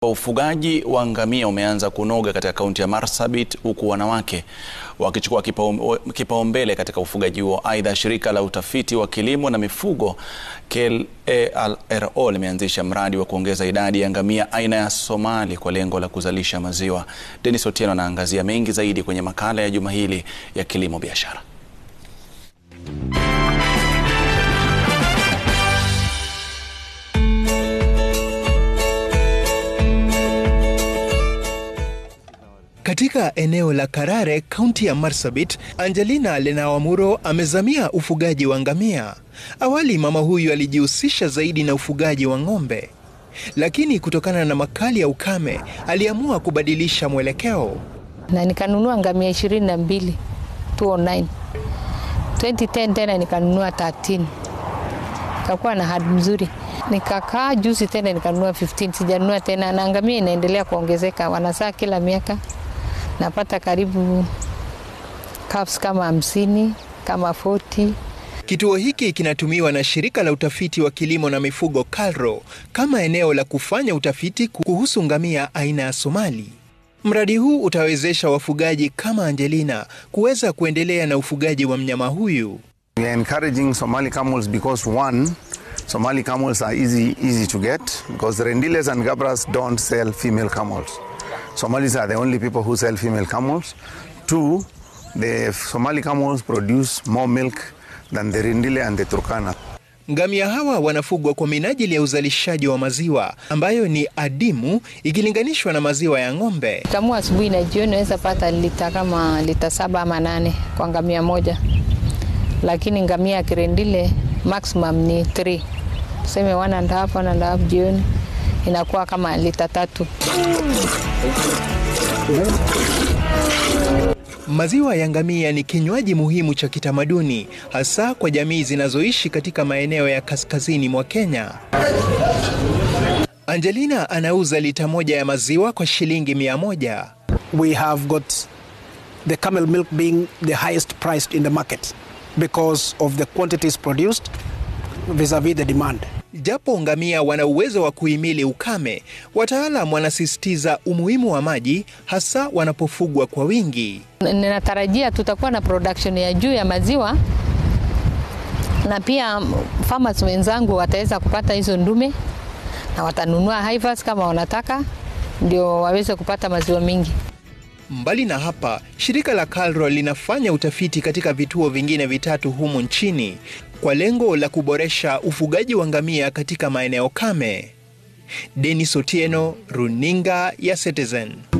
Ufugaji wa ngamia umeanza kunoga katika kaunti ya Marsabit huku wanawake wakichukua kipaumbele katika ufugaji huo. Aidha, shirika la utafiti wa kilimo na mifugo KLARO limeanzisha mradi wa kuongeza idadi ya ngamia aina ya Somali kwa lengo la kuzalisha maziwa. Dennis Otieno anaangazia mengi zaidi kwenye makala ya juma hili ya kilimo biashara. Katika eneo la Karare, kaunti ya Marsabit, Angelina Lenawamuro amezamia ufugaji wa ngamia. Awali mama huyu alijihusisha zaidi na ufugaji wa ng'ombe, lakini kutokana na makali ya ukame aliamua kubadilisha mwelekeo na nikanunua ngamia ishirini na mbili 209 2010 tena nikanunua 13 kakuwa na hadi mzuri nikakaa juzi tena nikanunua 15 sijanunua tena na ngamia inaendelea kuongezeka wanasaa kila miaka napata karibu calves kama hamsini kama 40 Kituo hiki kinatumiwa na shirika la utafiti wa kilimo na mifugo KALRO kama eneo la kufanya utafiti kuhusu ngamia aina ya Somali. Mradi huu utawezesha wafugaji kama Angelina kuweza kuendelea na ufugaji wa mnyama huyu. We are encouraging Somali camels because one, Somali camels are easy, easy to get because Rendiles and Gabras don't sell female camels. Somalis are the only people who sell female camels. Two, the Somali camels produce more milk than the Rendile and the Turkana. Ngamia hawa wanafugwa kwa minajili ya uzalishaji wa maziwa ambayo ni adimu ikilinganishwa na maziwa ya ng'ombe. kamua asubuhi na jioni naweza pata lita kama lita saba ama nane kwa ngamia moja, lakini ngamia ya kirendile maximum ni 3 tuseme one and a half, one and a half jioni inakuwa kama lita tatu. Maziwa ya ngamia ni kinywaji muhimu cha kitamaduni hasa kwa jamii zinazoishi katika maeneo ya kaskazini mwa Kenya. Angelina anauza lita moja ya maziwa kwa shilingi mia moja. we have got the camel milk being the highest priced in the market because of the quantities produced vis-a-vis the demand. Japo ngamia wana uwezo wa kuhimili ukame, wataalam wanasisitiza umuhimu wa maji hasa wanapofugwa kwa wingi. Ninatarajia tutakuwa na production ya juu ya maziwa na pia farmers wenzangu wataweza kupata hizo ndume na watanunua Heifers kama wanataka, ndio waweze kupata maziwa mingi. Mbali na hapa, shirika la KALRO linafanya utafiti katika vituo vingine vitatu humu nchini kwa lengo la kuboresha ufugaji wa ngamia katika maeneo kame. Dennis Otieno, Runinga ya Citizen.